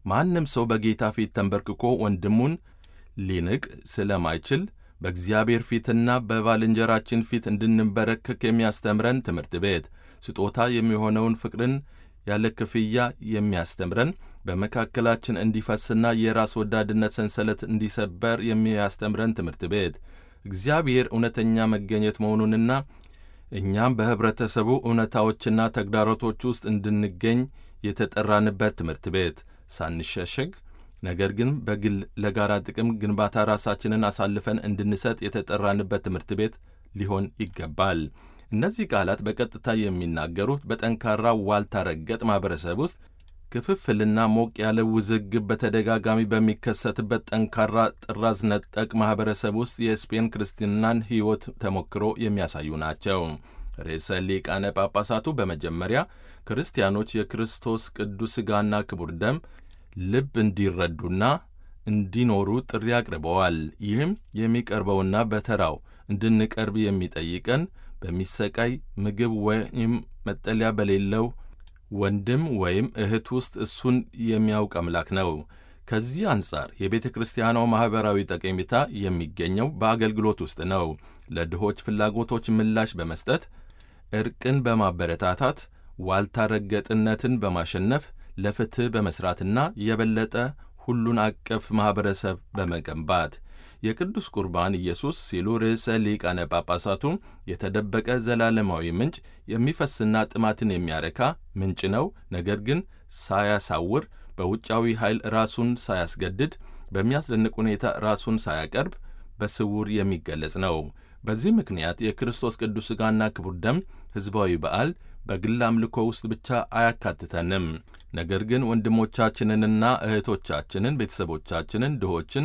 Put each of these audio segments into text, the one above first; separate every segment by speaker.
Speaker 1: ማንም ሰው በጌታ ፊት ተንበርክኮ ወንድሙን ሊንቅ ስለማይችል በእግዚአብሔር ፊትና በባልንጀራችን ፊት እንድንበረከክ የሚያስተምረን ትምህርት ቤት ስጦታ የሚሆነውን ፍቅርን ያለ ክፍያ የሚያስተምረን በመካከላችን እንዲፈስና የራስ ወዳድነት ሰንሰለት እንዲሰበር የሚያስተምረን ትምህርት ቤት እግዚአብሔር እውነተኛ መገኘት መሆኑንና እኛም በኅብረተሰቡ እውነታዎችና ተግዳሮቶች ውስጥ እንድንገኝ የተጠራንበት ትምህርት ቤት ሳንሸሸግ ነገር ግን በግል ለጋራ ጥቅም ግንባታ ራሳችንን አሳልፈን እንድንሰጥ የተጠራንበት ትምህርት ቤት ሊሆን ይገባል። እነዚህ ቃላት በቀጥታ የሚናገሩት በጠንካራ ዋልታ ረገጥ ማኅበረሰብ ውስጥ ክፍፍልና ሞቅ ያለ ውዝግብ በተደጋጋሚ በሚከሰትበት ጠንካራ ጥራዝ ነጠቅ ማኅበረሰብ ውስጥ የስፔን ክርስትናን ሕይወት ተሞክሮ የሚያሳዩ ናቸው። ርዕሰ ሊቃነ ጳጳሳቱ በመጀመሪያ ክርስቲያኖች የክርስቶስ ቅዱስ ሥጋና ክቡር ደም ልብ እንዲረዱና እንዲኖሩ ጥሪ አቅርበዋል። ይህም የሚቀርበውና በተራው እንድንቀርብ የሚጠይቀን በሚሰቃይ ምግብ ወይም መጠለያ በሌለው ወንድም ወይም እህት ውስጥ እሱን የሚያውቅ አምላክ ነው። ከዚህ አንጻር የቤተ ክርስቲያኗ ማኅበራዊ ጠቀሜታ የሚገኘው በአገልግሎት ውስጥ ነው። ለድሆች ፍላጎቶች ምላሽ በመስጠት ዕርቅን በማበረታታት ዋልታ ረገጥነትን በማሸነፍ ለፍትሕ በመሥራትና የበለጠ ሁሉን አቀፍ ማኅበረሰብ በመገንባት የቅዱስ ቁርባን ኢየሱስ ሲሉ ርዕሰ ሊቃነ ጳጳሳቱ የተደበቀ ዘላለማዊ ምንጭ የሚፈስና ጥማትን የሚያረካ ምንጭ ነው። ነገር ግን ሳያሳውር በውጫዊ ኃይል ራሱን ሳያስገድድ በሚያስደንቅ ሁኔታ ራሱን ሳያቀርብ በስውር የሚገለጽ ነው። በዚህ ምክንያት የክርስቶስ ቅዱስ ሥጋና ክቡር ደም ሕዝባዊ በዓል በግል አምልኮ ውስጥ ብቻ አያካትተንም። ነገር ግን ወንድሞቻችንንና እህቶቻችንን፣ ቤተሰቦቻችንን፣ ድሆችን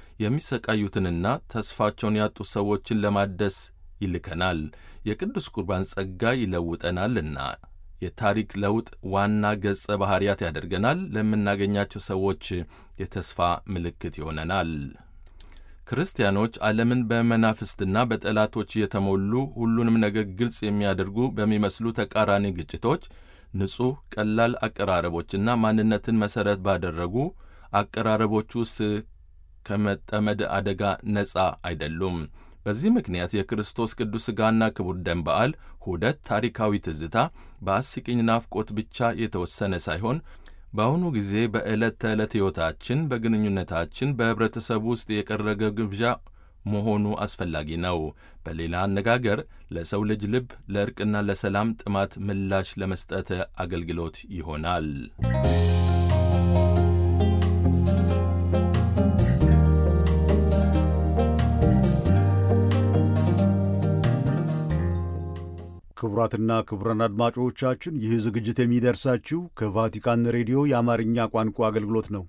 Speaker 1: የሚሰቃዩትንና ተስፋቸውን ያጡ ሰዎችን ለማደስ ይልከናል። የቅዱስ ቁርባን ጸጋ ይለውጠናልና የታሪክ ለውጥ ዋና ገጸ ባሕርያት ያደርገናል። ለምናገኛቸው ሰዎች የተስፋ ምልክት ይሆነናል። ክርስቲያኖች ዓለምን በመናፍስትና በጠላቶች የተሞሉ ሁሉንም ነገር ግልጽ የሚያደርጉ በሚመስሉ ተቃራኒ ግጭቶች ንጹሕ ቀላል አቀራረቦችና ማንነትን መሠረት ባደረጉ አቀራረቦች ውስጥ ከመጠመድ አደጋ ነፃ አይደሉም። በዚህ ምክንያት የክርስቶስ ቅዱስ ሥጋና ክቡር ደም በዓል ሁደት ታሪካዊ ትዝታ በአስቂኝ ናፍቆት ብቻ የተወሰነ ሳይሆን በአሁኑ ጊዜ በዕለት ተዕለት ሕይወታችን፣ በግንኙነታችን፣ በኅብረተሰቡ ውስጥ የቀረበ ግብዣ መሆኑ አስፈላጊ ነው። በሌላ አነጋገር ለሰው ልጅ ልብ ለእርቅና ለሰላም ጥማት ምላሽ ለመስጠት አገልግሎት ይሆናል።
Speaker 2: ክቡራትና ክቡራን አድማጮቻችን ይህ ዝግጅት የሚደርሳችሁ ከቫቲካን ሬዲዮ የአማርኛ ቋንቋ አገልግሎት ነው።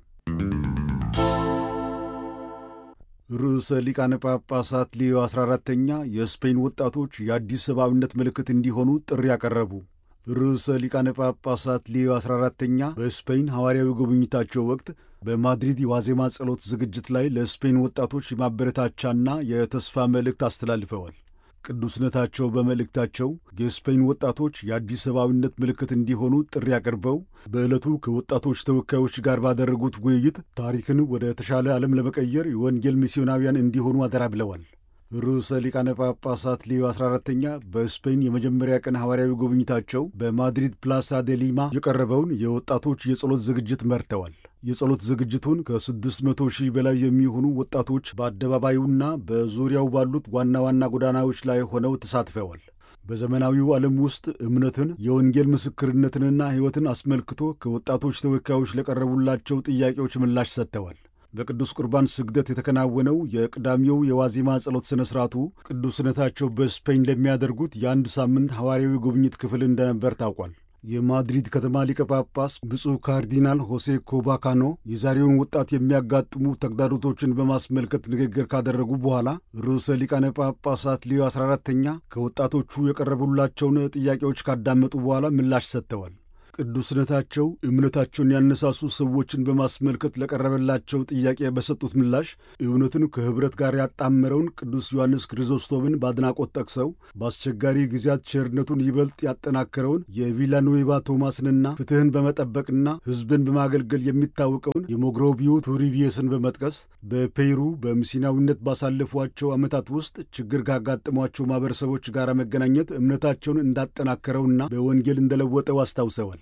Speaker 2: ርዕሰ ሊቃነ ጳጳሳት ሌዮ 14ተኛ የስፔን ወጣቶች የአዲስ ሰብአዊነት ምልክት እንዲሆኑ ጥሪ ያቀረቡ። ርዕሰ ሊቃነ ጳጳሳት ሌዮ 14ተኛ በስፔን ሐዋርያዊ ጉብኝታቸው ወቅት በማድሪድ የዋዜማ ጸሎት ዝግጅት ላይ ለስፔን ወጣቶች የማበረታቻና የተስፋ መልእክት አስተላልፈዋል። ቅዱስነታቸው በመልእክታቸው የስፔን ወጣቶች የአዲስ ሰብአዊነት ምልክት እንዲሆኑ ጥሪ አቅርበው በዕለቱ ከወጣቶች ተወካዮች ጋር ባደረጉት ውይይት ታሪክን ወደ ተሻለ ዓለም ለመቀየር የወንጌል ሚስዮናውያን እንዲሆኑ አደራ ብለዋል። ርዕሰ ሊቃነ ጳጳሳት ሌዮ 14ተኛ በስፔን የመጀመሪያ ቀን ሐዋርያዊ ጉብኝታቸው በማድሪድ ፕላሳ ደ ሊማ የቀረበውን የወጣቶች የጸሎት ዝግጅት መርተዋል። የጸሎት ዝግጅቱን ከ600 ሺህ በላይ የሚሆኑ ወጣቶች በአደባባዩና በዙሪያው ባሉት ዋና ዋና ጎዳናዎች ላይ ሆነው ተሳትፈዋል። በዘመናዊው ዓለም ውስጥ እምነትን፣ የወንጌል ምስክርነትንና ሕይወትን አስመልክቶ ከወጣቶች ተወካዮች ለቀረቡላቸው ጥያቄዎች ምላሽ ሰጥተዋል። በቅዱስ ቁርባን ስግደት የተከናወነው የቅዳሜው የዋዜማ ጸሎት ሥነ ሥርዓቱ ቅዱስነታቸው በስፔን ለሚያደርጉት የአንድ ሳምንት ሐዋርያዊ ጉብኝት ክፍል እንደነበር ታውቋል። የማድሪድ ከተማ ሊቀ ጳጳስ ብፁዕ ካርዲናል ሆሴ ኮባካኖ የዛሬውን ወጣት የሚያጋጥሙ ተግዳሮቶችን በማስመልከት ንግግር ካደረጉ በኋላ ርዕሰ ሊቃነ ጳጳሳት ሌዮ 14ተኛ ከወጣቶቹ የቀረቡላቸውን ጥያቄዎች ካዳመጡ በኋላ ምላሽ ሰጥተዋል። ቅዱስነታቸው እምነታቸውን ያነሳሱ ሰዎችን በማስመልከት ለቀረበላቸው ጥያቄ በሰጡት ምላሽ እውነትን ከኅብረት ጋር ያጣመረውን ቅዱስ ዮሐንስ ክሪዞስቶምን በአድናቆት ጠቅሰው በአስቸጋሪ ጊዜያት ቸርነቱን ይበልጥ ያጠናከረውን የቪላኖዌባ ቶማስንና ፍትሕን በመጠበቅና ሕዝብን በማገልገል የሚታወቀውን የሞግሮቢዮ ቱሪቢየስን በመጥቀስ በፔሩ በሚስዮናዊነት ባሳለፏቸው ዓመታት ውስጥ ችግር ካጋጠሟቸው ማኅበረሰቦች ጋር መገናኘት እምነታቸውን እንዳጠናከረውና በወንጌል እንደለወጠው አስታውሰዋል።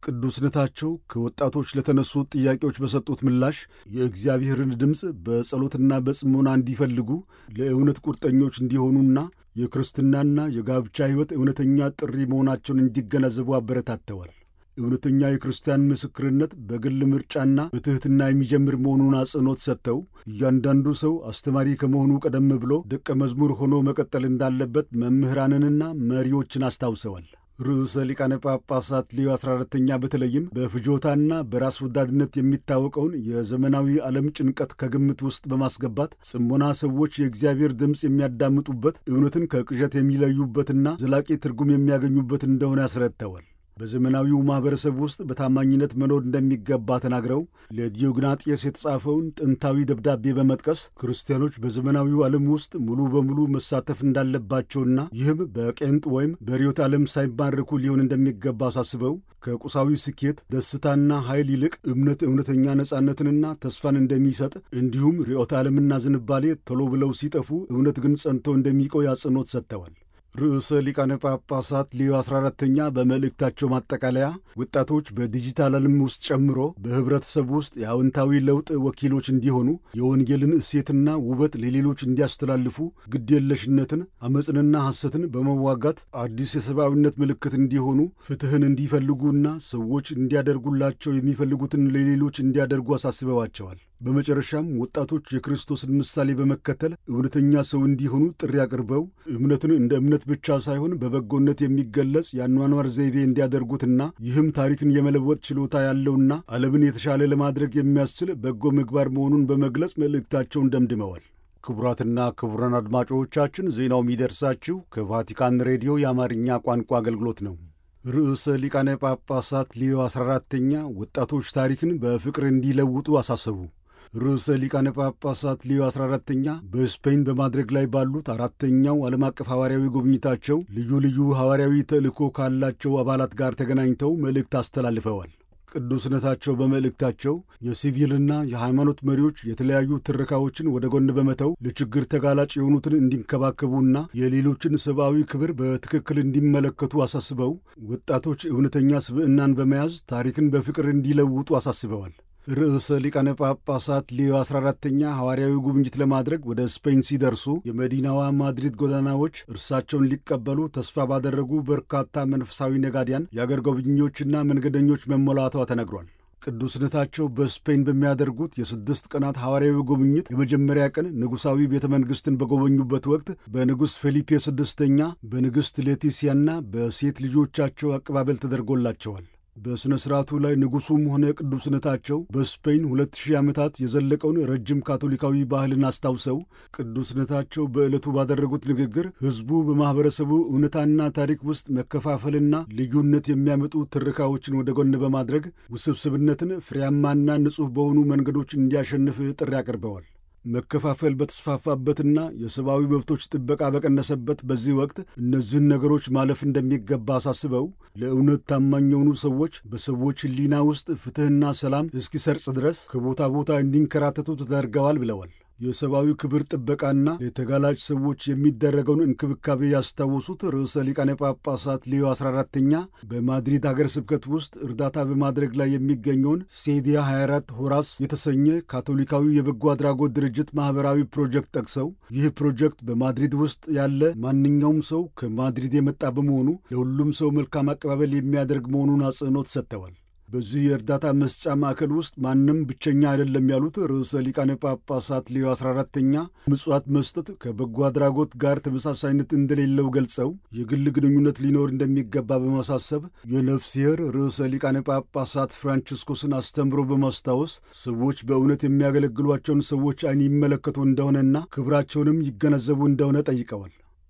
Speaker 2: ቅዱስነታቸው ከወጣቶች ለተነሱት ጥያቄዎች በሰጡት ምላሽ የእግዚአብሔርን ድምፅ በጸሎትና በጽሞና እንዲፈልጉ ለእውነት ቁርጠኞች እንዲሆኑና የክርስትናና የጋብቻ ሕይወት እውነተኛ ጥሪ መሆናቸውን እንዲገነዘቡ አበረታተዋል። እውነተኛ የክርስቲያን ምስክርነት በግል ምርጫና በትሕትና የሚጀምር መሆኑን አጽንኦት ሰጥተው እያንዳንዱ ሰው አስተማሪ ከመሆኑ ቀደም ብሎ ደቀ መዝሙር ሆኖ መቀጠል እንዳለበት መምህራንንና መሪዎችን አስታውሰዋል። ርዕሰ ሊቃነ ጳጳሳት ሌዮ 14ተኛ በተለይም በፍጆታና በራስ ወዳድነት የሚታወቀውን የዘመናዊ ዓለም ጭንቀት ከግምት ውስጥ በማስገባት ጽሞና ሰዎች የእግዚአብሔር ድምፅ የሚያዳምጡበት እውነትን ከቅዠት የሚለዩበትና ዘላቂ ትርጉም የሚያገኙበት እንደሆነ ያስረድተዋል። በዘመናዊው ማኅበረሰብ ውስጥ በታማኝነት መኖር እንደሚገባ ተናግረው ለዲዮግናጤስ የተጻፈውን ጥንታዊ ደብዳቤ በመጥቀስ ክርስቲያኖች በዘመናዊው ዓለም ውስጥ ሙሉ በሙሉ መሳተፍ እንዳለባቸውና ይህም በቄንጥ ወይም በርዕዮተ ዓለም ሳይማረኩ ሊሆን እንደሚገባ አሳስበው ከቁሳዊ ስኬት፣ ደስታና ኃይል ይልቅ እምነት እውነተኛ ነጻነትንና ተስፋን እንደሚሰጥ እንዲሁም ርዕዮተ ዓለምና ዝንባሌ ቶሎ ብለው ሲጠፉ እውነት ግን ጸንቶ እንደሚቆይ አጽንኦት ሰጥተዋል። ርዕሰ ሊቃነ ጳጳሳት ሌዮ 14ተኛ በመልእክታቸው ማጠቃለያ ወጣቶች በዲጂታል ዓለም ውስጥ ጨምሮ በኅብረተሰብ ውስጥ የአዎንታዊ ለውጥ ወኪሎች እንዲሆኑ የወንጌልን እሴትና ውበት ለሌሎች እንዲያስተላልፉ ግድየለሽነትን፣ ዓመፅንና ሐሰትን በመዋጋት አዲስ የሰብአዊነት ምልክት እንዲሆኑ ፍትሕን እንዲፈልጉና ሰዎች እንዲያደርጉላቸው የሚፈልጉትን ለሌሎች እንዲያደርጉ አሳስበዋቸዋል። በመጨረሻም ወጣቶች የክርስቶስን ምሳሌ በመከተል እውነተኛ ሰው እንዲሆኑ ጥሪ አቅርበው እምነትን እንደ እምነት ብቻ ሳይሆን በበጎነት የሚገለጽ የአኗኗር ዘይቤ እንዲያደርጉትና ይህም ታሪክን የመለወጥ ችሎታ ያለውና ዓለምን የተሻለ ለማድረግ የሚያስችል በጎ ምግባር መሆኑን በመግለጽ መልእክታቸውን ደምድመዋል። ክቡራትና ክቡራን አድማጮቻችን ዜናው የሚደርሳችሁ ከቫቲካን ሬዲዮ የአማርኛ ቋንቋ አገልግሎት ነው። ርዕሰ ሊቃነ ጳጳሳት ሊዮ 14ተኛ ወጣቶች ታሪክን በፍቅር እንዲለውጡ አሳሰቡ። ርዕሰ ሊቃነ ጳጳሳት ሊዮ 14ተኛ በስፔን በማድረግ ላይ ባሉት አራተኛው ዓለም አቀፍ ሐዋርያዊ ጉብኝታቸው ልዩ ልዩ ሐዋርያዊ ተልእኮ ካላቸው አባላት ጋር ተገናኝተው መልእክት አስተላልፈዋል። ቅዱስነታቸው በመልእክታቸው የሲቪልና የሃይማኖት መሪዎች የተለያዩ ትረካዎችን ወደ ጎን በመተው ለችግር ተጋላጭ የሆኑትን እንዲንከባከቡና የሌሎችን ሰብአዊ ክብር በትክክል እንዲመለከቱ አሳስበው ወጣቶች እውነተኛ ስብዕናን በመያዝ ታሪክን በፍቅር እንዲለውጡ አሳስበዋል። ርዕሰ ሊቃነ ጳጳሳት ሌዮ 14ተኛ ሐዋርያዊ ጉብኝት ለማድረግ ወደ ስፔን ሲደርሱ የመዲናዋ ማድሪድ ጎዳናዎች እርሳቸውን ሊቀበሉ ተስፋ ባደረጉ በርካታ መንፈሳዊ ነጋዲያን፣ የአገር ጎብኚዎችና መንገደኞች መሞላቷ ተነግሯል። ቅዱስነታቸው በስፔን በሚያደርጉት የስድስት ቀናት ሐዋርያዊ ጉብኝት የመጀመሪያ ቀን ንጉሣዊ ቤተ መንግሥትን በጎበኙበት ወቅት በንጉሥ ፌሊፔ ስድስተኛ በንግሥት ሌቲሲያና በሴት ልጆቻቸው አቀባበል ተደርጎላቸዋል። በሥነ ሥርዓቱ ላይ ንጉሡም ሆነ ቅዱስነታቸው በስፔን ሁለት ሺህ ዓመታት የዘለቀውን ረጅም ካቶሊካዊ ባህልን አስታውሰው ቅዱስነታቸው በዕለቱ ባደረጉት ንግግር ሕዝቡ በማኅበረሰቡ እውነታና ታሪክ ውስጥ መከፋፈልና ልዩነት የሚያመጡ ትርካዎችን ወደ ጎን በማድረግ ውስብስብነትን ፍሬያማና ንጹሕ በሆኑ መንገዶች እንዲያሸንፍ ጥሪ አቅርበዋል። መከፋፈል በተስፋፋበትና የሰብአዊ መብቶች ጥበቃ በቀነሰበት በዚህ ወቅት እነዚህን ነገሮች ማለፍ እንደሚገባ አሳስበው ለእውነት ታማኝ የሆኑ ሰዎች በሰዎች ሕሊና ውስጥ ፍትሕና ሰላም እስኪሰርጽ ድረስ ከቦታ ቦታ እንዲንከራተቱ ተደርገዋል ብለዋል። የሰብአዊ ክብር ጥበቃና ለተጋላጭ ሰዎች የሚደረገውን እንክብካቤ ያስታወሱት ርዕሰ ሊቃነ ጳጳሳት ሌዮ 14ተኛ በማድሪድ ሀገር ስብከት ውስጥ እርዳታ በማድረግ ላይ የሚገኘውን ሴዲያ 24 ሆራስ የተሰኘ ካቶሊካዊ የበጎ አድራጎት ድርጅት ማኅበራዊ ፕሮጀክት ጠቅሰው ይህ ፕሮጀክት በማድሪድ ውስጥ ያለ ማንኛውም ሰው ከማድሪድ የመጣ በመሆኑ ለሁሉም ሰው መልካም አቀባበል የሚያደርግ መሆኑን አጽንኦት ሰጥተዋል። በዚህ የእርዳታ መስጫ ማዕከል ውስጥ ማንም ብቸኛ አይደለም ያሉት ርዕሰ ሊቃነ ጳጳሳት ሌዮ 14ተኛ ምጽዋት መስጠት ከበጎ አድራጎት ጋር ተመሳሳይነት እንደሌለው ገልጸው የግል ግንኙነት ሊኖር እንደሚገባ በማሳሰብ የነፍስሔር ርዕሰ ሊቃነ ጳጳሳት ፍራንቺስኮስን አስተምሮ በማስታወስ ሰዎች በእውነት የሚያገለግሏቸውን ሰዎች ዓይን ይመለከቱ እንደሆነና ክብራቸውንም ይገነዘቡ እንደሆነ ጠይቀዋል።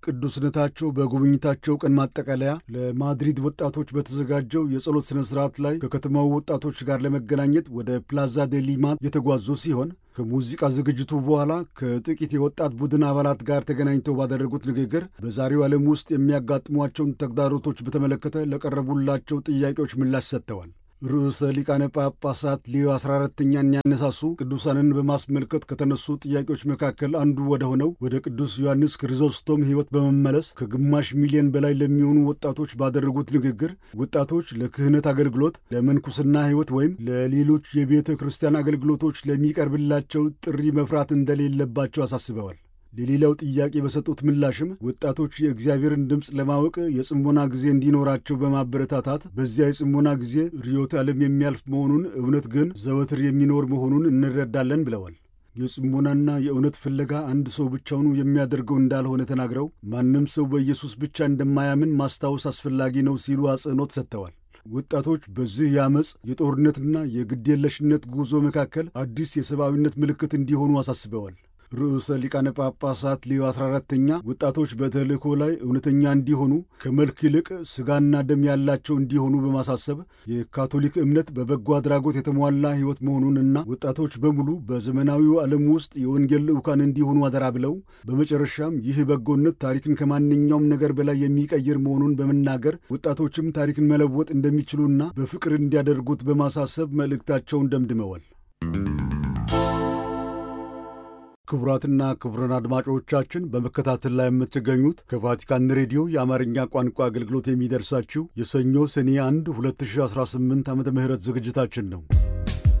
Speaker 2: ቅዱስነታቸው በጉብኝታቸው ቀን ማጠቃለያ ለማድሪድ ወጣቶች በተዘጋጀው የጸሎት ሥነ ሥርዓት ላይ ከከተማው ወጣቶች ጋር ለመገናኘት ወደ ፕላዛ ዴ ሊማ የተጓዙ ሲሆን ከሙዚቃ ዝግጅቱ በኋላ ከጥቂት የወጣት ቡድን አባላት ጋር ተገናኝተው ባደረጉት ንግግር በዛሬው ዓለም ውስጥ የሚያጋጥሟቸውን ተግዳሮቶች በተመለከተ ለቀረቡላቸው ጥያቄዎች ምላሽ ሰጥተዋል። ርዕሰ ሊቃነ ጳጳሳት ሊዮ 14ተኛን ያነሳሱ ቅዱሳንን በማስመልከት ከተነሱ ጥያቄዎች መካከል አንዱ ወደ ሆነው ወደ ቅዱስ ዮሐንስ ክሪዞስቶም ሕይወት በመመለስ ከግማሽ ሚሊዮን በላይ ለሚሆኑ ወጣቶች ባደረጉት ንግግር ወጣቶች ለክህነት አገልግሎት፣ ለመንኩስና ሕይወት ወይም ለሌሎች የቤተ ክርስቲያን አገልግሎቶች ለሚቀርብላቸው ጥሪ መፍራት እንደሌለባቸው አሳስበዋል። ለሌላው ጥያቄ በሰጡት ምላሽም ወጣቶች የእግዚአብሔርን ድምፅ ለማወቅ የጽሞና ጊዜ እንዲኖራቸው በማበረታታት በዚያ የጽሞና ጊዜ ርዕዮተ ዓለም የሚያልፍ መሆኑን እውነት ግን ዘወትር የሚኖር መሆኑን እንረዳለን ብለዋል። የጽሞናና የእውነት ፍለጋ አንድ ሰው ብቻውኑ የሚያደርገው እንዳልሆነ ተናግረው ማንም ሰው በኢየሱስ ብቻ እንደማያምን ማስታወስ አስፈላጊ ነው ሲሉ አጽንኦት ሰጥተዋል። ወጣቶች በዚህ የአመፅ የጦርነትና የግዴለሽነት ጉዞ መካከል አዲስ የሰብአዊነት ምልክት እንዲሆኑ አሳስበዋል። ርዕሰ ሊቃነ ጳጳሳት ሌዮ 14ተኛ ወጣቶች በተልእኮ ላይ እውነተኛ እንዲሆኑ ከመልክ ይልቅ ሥጋና ደም ያላቸው እንዲሆኑ በማሳሰብ የካቶሊክ እምነት በበጎ አድራጎት የተሟላ ሕይወት መሆኑንና ወጣቶች በሙሉ በዘመናዊው ዓለም ውስጥ የወንጌል ልዑካን እንዲሆኑ አደራ ብለው በመጨረሻም ይህ በጎነት ታሪክን ከማንኛውም ነገር በላይ የሚቀይር መሆኑን በመናገር ወጣቶችም ታሪክን መለወጥ እንደሚችሉና በፍቅር እንዲያደርጉት በማሳሰብ መልእክታቸውን ደምድመዋል። ክቡራትና ክቡራን አድማጮቻችን በመከታተል ላይ የምትገኙት ከቫቲካን ሬዲዮ የአማርኛ ቋንቋ አገልግሎት የሚደርሳችሁ የሰኞ ሰኔ 1 2018 ዓ ም ዝግጅታችን ነው።